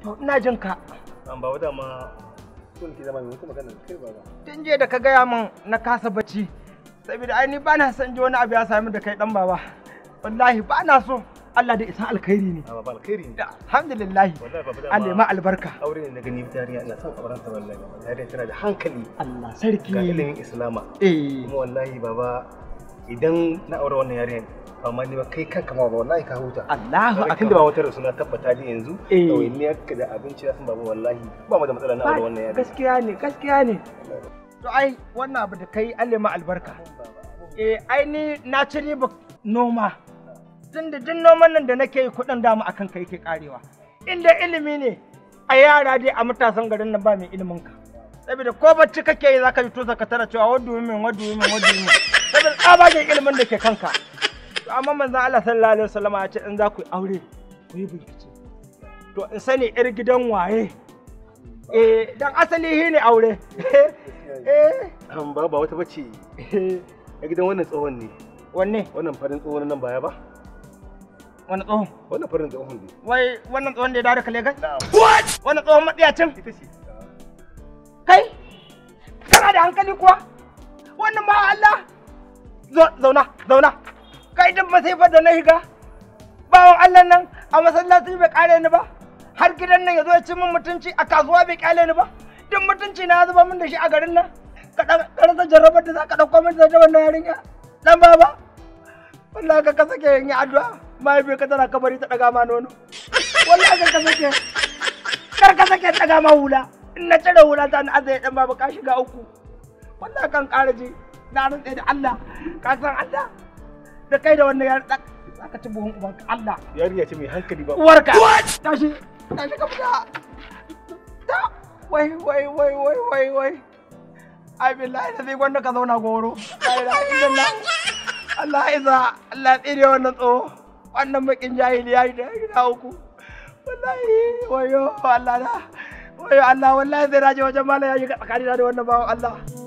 to ina jin ka an ba wata ma sun ki zama mai wata magana kai ba ba tun jiya da ka gaya min na kasa bacci saboda ai ni ba na son ji wani abu ya sami da kai dan baba wallahi ba na so Allah da isa alkhairi ne a ba alkhairi ne alhamdulillah wallahi baba Allah ya ma albarka aure ne na gani yarinya ina son auren ta wallahi yarinya tana da hankali Allah sarki ga ilimin islama eh kuma wallahi baba idan na aure wannan yarinya amma ni ba kai kanka ma ba wallahi ka huta Allahu Kaga akbar tunda ba wata rasu na tabbata ni yanzu Eh. kawai ni ka da abinci na san baba wallahi ba mu da matsala na aure wannan yarinya gaskiya ne gaskiya ne to ai wannan abu da kai Allah ma albarka eh ai ni na ci riba noma tun da jin noman nan da nake yi kuɗin dama akan kai ke karewa inda ilimi ne a yara dai a matasan garin nan ba mai ilimin ka saboda ko bacci kake yi zaka ji to ka tara cewa wadu min wadu min wadu min saboda tsabagen ilimin da ke kanka to amma manzon Allah sallallahu alaihi wasallam ya ce in za ku yi aure ku yi bincike to in sani yar gidan waye eh dan asali shi ne aure eh an ba ba wata bace a gidan wannan tsohon ne wanne wannan farin tsohon nan baya ba wani tsohon wannan farin tsohon ne wai wannan tsohon da ya dawo daga Legas na'am wannan tsohon matsiyacin ita ce kai kana da hankali kuwa wannan ba Allah Zo- zauna zauna kai duk masifar da na higa bawan Allah nan a masallaci bai kare ni ba har gidan nan ya zo ya ci min mutunci a kasuwa bai kyale ni ba duk mutunci na ya zuba min da shi a garin nan ka dan karanta jarrabar da za ka dauko min da wannan yarinya dan baba wallahi ka ka sake yin addu'a mahaifiyar ka tana kabari ta daga ma nono wallahi ka ka sake kar ka sake daga ma hula in na cire hula ta na azai dan baba ka shiga uku wallahi kan ƙara ji na rantse da Allah ka san Allah da kai da wannan yar za ka ci buhun ubanka Allah yarinya ce mai hankali ba uwarka tashi tashi ka fita ta wai wai wai wai wai wai ai billahi da zai gwanda ka zauna goro la ilaha illallah Allah iza Allah tsire wannan tsoho wannan bakin jahili ya yi da gida uku wallahi wayo Allah na wayo Allah wallahi zai raje wajen malam ya shiga tsakanina da wannan bawan Allah